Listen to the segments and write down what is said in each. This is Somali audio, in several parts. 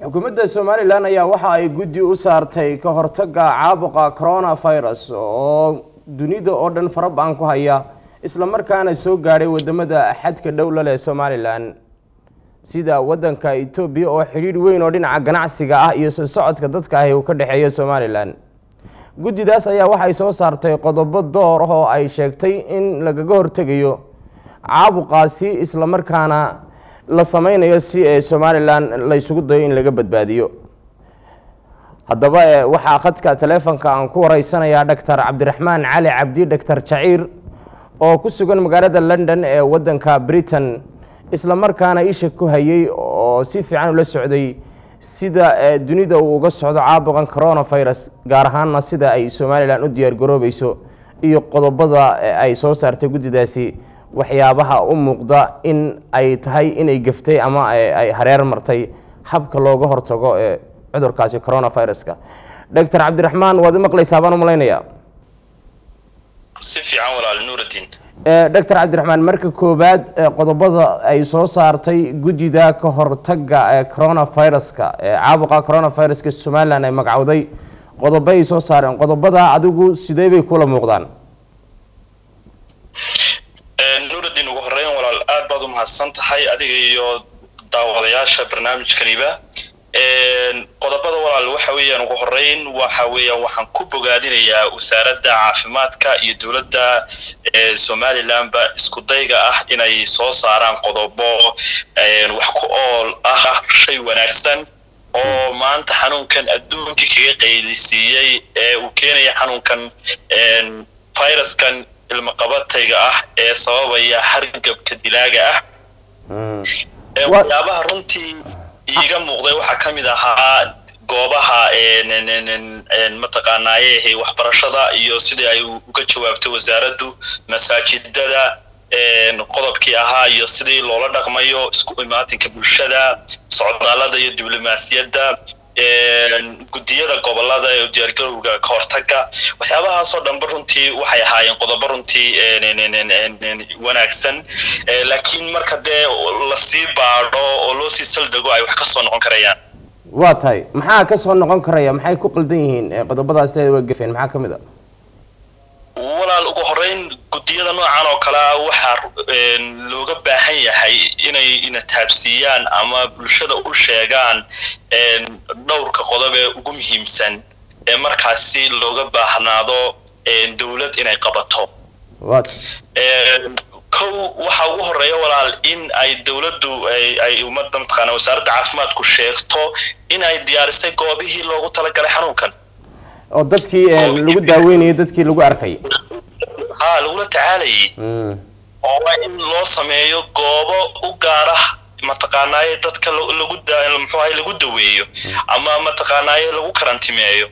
xukuumadda somalilan ayaa waxa ay guddi u saartay ka hortaga caabuqa coronavirus oo dunida oo dhan faraba-an ku haya islamarkaana soo gaadhay wadamada xadka dhowla leh somalilan sida wadanka etoobiya oo xidhiidh weyn oo dhinaca ganacsiga ah iyo soo socodka dadka ahi uu ka dhexeeya somalilan guddidaas ayaa waxay soo saartay qodobo door ah oo ay sheegtay in lagaga hortegayo caabuqaasi islamarkaana la sameynayo si ee somalilan la ysugu dayo in laga badbaadiyo haddaba waxaa khadka taleefonka aan ku wareysanayaa doctor cabdiraxmaan cali cabdi doctor jaciir oo ku sugan magaalada london ee wadanka britain islamarkaana isha ku hayay oo si fiican ula socday sida dunida uu uga socdo caabuqan coronavirus gaar ahaanna sida ay somalilan u diyaar garoobeyso iyo qodobada ay soo saartay guddidaasi waxyaabaha u muuqda in ay tahay inay gaftay ama ay hareer martay habka looga hortago ee cudurkaasi coronaviruska doctor cabdiraxmaan waad maqlaysaa baan u malaynayaa si fiican walaal nuuraddiin doctor cabdiraxmaan marka koowaad qodobada ay soo saartay guddida ka hortaga ee coronaviruska ee caabuqa coronaviruska somalilan ay magacowday qodobo ay soo saareen qodobada adigu sidee bay kula muuqdaan nuuraddiin ugu horeyn walaal aad baad u mahadsan tahay adiga iyo daawadayaasha barnaamijkaniba qodobada walaal waxa weeyaan ugu horeyn waxa weeyaan waxaan ku bogaadinayaa wasaaradda caafimaadka iyo dowladda somalilandba isku dayga ah inay soo saaraan qodobo wax ku ool ah shay wanaagsan oo maanta xanuunkan adduunkii kaga qaylisiiyey ee uu keenaya xanuunkan viruskan ilmaqabatayga ah ee sababaya hargabka dilaaga ah waxyaabaha runtii iiga muuqday waxaa ka mid ahaa goobaha mataqaanaaye waxbarashada iyo sidii ay uga jawaabtay wasaaraddu masaajidada qodobkii ahaa iyo sidii loola dhaqmayo isku imaatinka bulshada socdaalada iyo diblomaasiyadda guddiyada gobolada ee diyaargarowga ka hortaga waxyaabahaasoo dhanba runtii waxay ahaayeen qodobo runtii wanaagsan laakiin marka dee lasii baadho oo loo sii saldego ay wax ka soo noqon karayaan waa tahay maxaa ka soo noqon karaya maxay ku qaldan yihiin qodobadaas leeda waa gafeen maxaa ka mid a walaal ugu horeyn guddiyada noocan oo kale ah waxaa looga baahan yahay inay ina taabsiiyaan ama bulshada u sheegaan dhowrka qodob ee ugu muhiimsan ee markaasi looga baahnaado dowlad inay qabato kow waxaa ugu horeeya walaal in ay dowladdu ay ummadda mataqaana wasaaradda caafimaadku sheegto in ay diyaarisay goobihii loogu talagalay xanuunkan oo dadkii lagu daaweynayay dadkii lagu arkay ha lagula tacaalayay oo waa in loo sameeyo goobo u gaara mataqaanaaye dadka lagu muxuu ahay lagu daweeyo ama mataqaanaaye lagu karantimeeyo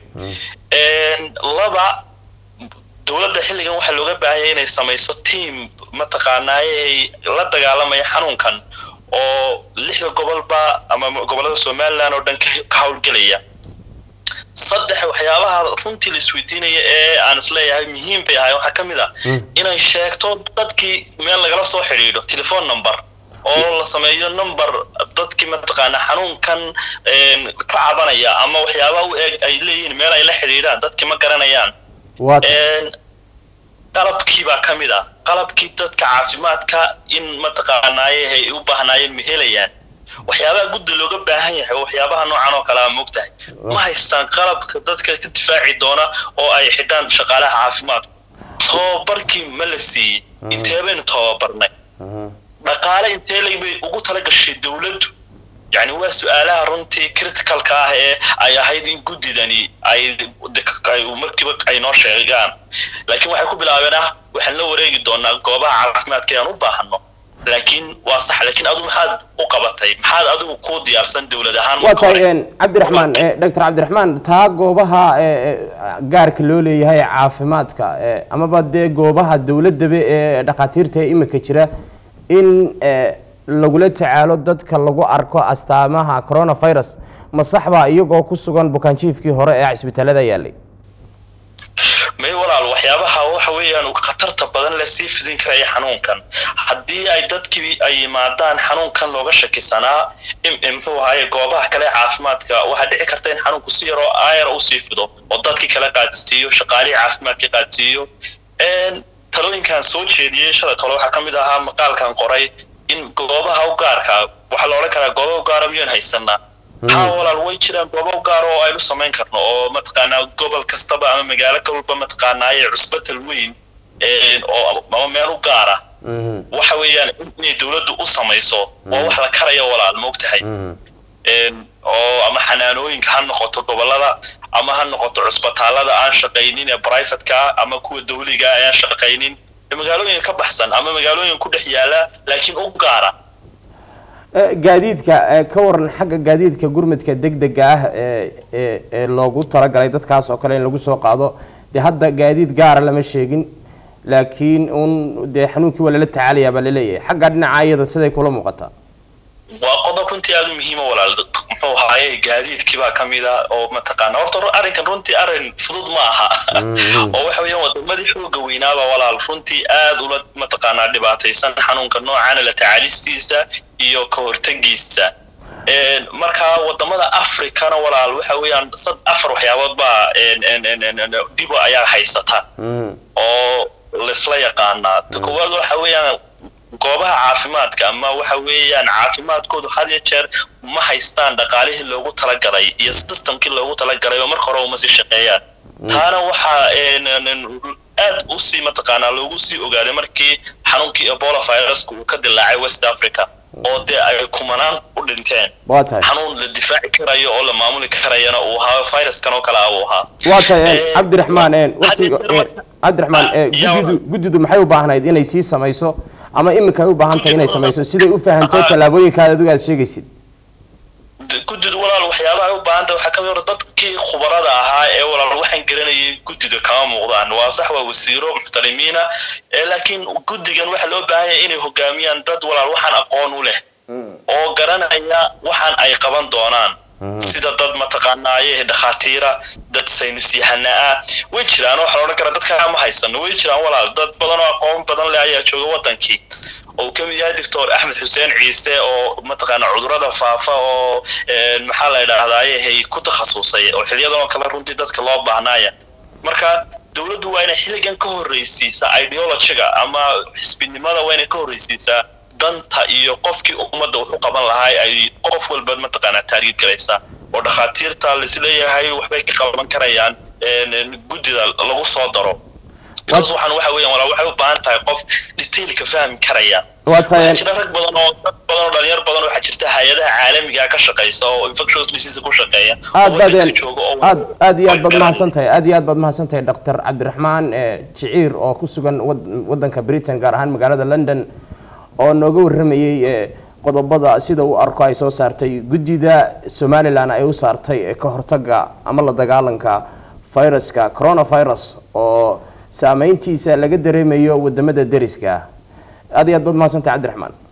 laba dowladda xilligan waxaa looga baahanya inay samayso team mataqaanaaye la dagaalamaya xanuunkan oo lixda gobolba ama gobollada somaliland oo dhan ka howlgelaya saddex waxyaabaha runtii la isweydiinaya ee aan isleeyahay muhiim bay ahay waxaa ka mid a inay sheegto dadkii meel lagala soo xidhiidho telephone number oo la sameeyo number dadkii mataqaana xanuunkan ka cabanaya ama waxyaabaha u eeg ay leeyihiin meel ay la xidhiidhaan dadkii ma garanayaan qalabkii baa ka mid ah qalabkii dadka caafimaadka in mataqaanaaye ay u baahnaayeen ma helayaan waxyaabaha guddi looga baahan yahay waxyaabaha noocan oo kale a moogtahay ma haystaan qalabka dadka ka difaaci doona oo ay xidhaan shaqaalaha caafimaadku tababarkii ma la siiyey intee baynu tababarnay dhaqaale intee laybay ugu tala gashay dowladdu yani waa su-aalaha runtii criticalka ah ee ay ahayd in guddidani ay markiiba ay noo sheegaan laakiin waxay ku bilaabeen ah waxaan la wareegi doonaa goobaha caafimaadka aan u baahano laakiin waa sax laakiin adu maxaad u qabatay maxaad adigu ku diyaarsan dowlad ahaan waa tahay cabdiraxmaan doctor cabdiraxmaan taa goobaha gaarka loo leeyahay caafimaadka amaba dee goobaha dowladaba ee dhakhaatiirta ee imika jira in lagula tacaalo dadka lagu arko astaamaha coronavirus ma saxbaa iyagoo ku sugan bukaanjiifkii hore ee cisbitaalada yaalay may walaal waxyaabaha waxa weeyaan khatarta badan leh sii fidin karaya xanuunkan haddii ay dadkii ay yimaadaan xanuunkan looga shakisanaa muxuu ahaye goobaha kale caafimaadka waxaa dhici karta in xanuunku si yaroo aayar usii fido oo dadkii kale qaadsiiyo shaqaalihii caafimaadka qaadsiiyo talooyinkan soo jeediyey shalay tole waxaa ka mid ahaa maqaalkan qoray in goobaha u gaarka waxaa la odhan karaa goobaha u gaara miyaan haysanaa haa walaal way jiraan gooba u gaaro oo aynu samayn karno oo mataqaanaa gobol kastaba ama magaalo kalba mataqaanaaye cusbatal weyn oo ama meel u gaara waxa weeyaan inay dowladdu u samayso oo wax la karayo walaal maogtahay oo ama xanaanooyinka ha noqoto gobolada ama ha noqoto cusbitaalada aan shaqaynin ee brivatka ama kuwa dawliga aan shaqaynin magaalooyinka ka baxsan ama magaalooyin ku dhex yaala laakiin u gaara gaadiidka ka waran xagga gaadiidka gurmadka degdega ah ee ee loogu talagalay dadkaas oo kale in lagu soo qaado dee hadda gaadiid gaara lama sheegin laakiin un dee xanuunkii waa lala tacaalayaa baa laleeyahay xagga dhinaca iyada siday kula muuqataa waa qodob runtii aada u muhiima walaal muxuu ahaaye gaadiidkii baa ka mid a oo mataqaana horta arrinkan runtii arrin fudud ma aha oo waxa weeyaan wadamadii xooga weynaaba walaal runtii aad ula mataqaanaa dhibaataysan xanuunka noocana la tacaalistiisa iyo ka hortagiisa marka wadamada africana walaal waxa weeyaan sad afar waxyaabood baa dhibo ayaa haysata oo laisla yaqaanaa ta koowaad waxa weeyaan goobaha caafimaadka ama waxa weeyaan caafimaadkoodu had ya jeer ma haystaan dhaqaalihii loogu talagalay iyo systemkii loogu talagalay oo marka hore uma sii shaqeeyaan taana waxaa aad usii mataqaanaa loogu sii ogaaday markii xanuunkii ebola viruska uu ka dilaacay west africa oo dee ay kumanaan u dhinteen xanuun la difaaci karayo oo la maamuli karayana uu ahaa viruskan oo kale ah uu ahaa waa tahay cabdiraxmaan watiga cabdiraxmaan guddidu guddidu maxay u baahnayd inay sii samayso ama iminka ay u baahan tahay inay samayso siday u fahanto tallaabooyinkaad adigu aad sheegaysid guddidu walaal waxyaabaha ay u baahan tahay waxaa ka mid dadkii khubarada ahaa ee walaal waxaan garanayay guddida kama muuqdaan waa sax waa wasiiro muxtarimiina laakiin guddigan waxaa loo baahan yahay inay hogaamiyaan dad walaal waxaan aqoon u leh oo garanaya waxaan ay qaban doonaan sida dad mataqaanaaye dhakhaatiira dad saynis yahana ah way jiraan waxaa la odhan karaa dadkaa ma haysano way jiraan walaal dad badan oo aqoon badan leh ayaa jooga wadankii oo ka mid yahay doctor axmed xuseen ciise oo mataqaana cudurada faafa oo maxaa la idhahdaaye ku takhasusay oo xiliyadan oo kale runtii dadka loo baahnaaya marka dowladdu waa inay xilligan ka horreysiisaa ideologiga ama xisbinimada waa inay ka horreysiisaa danta iyo qofkii ummadda wuxu qaban lahaa ay qof walba mataqaanaa taargid galaysaa oo dhakhaatiirta laisleeyahay waxbay ka qaban karayaan guddida lagu soo daro taas waxaan waxa weeyaan walaa waxay u baahan tahay qof detailka fahmi karaya waxaa jira rag badan oo dad badan oo dhalinyar badan waxaa jirta hay-adaha caalamiga ka shaqeysa oo infectious disease ku shaqeeya aad baad aad aad iyo aad baad mahadsan tahay aad iyo aad baad mahadsan tahay doctor cabdiraxmaan jiciir oo ku sugan wadanka britain gaar ahaan magaalada london oo nooga warramayey qodobada sida uu arko ay soo saartay guddida somalilan ay u saartay ka hortaga ama la dagaalanka viruska coronavirus oo saameyntiisa laga dareemayo wadamada deriska aad iyo aad baad mahadsantahay cabdiraxmaan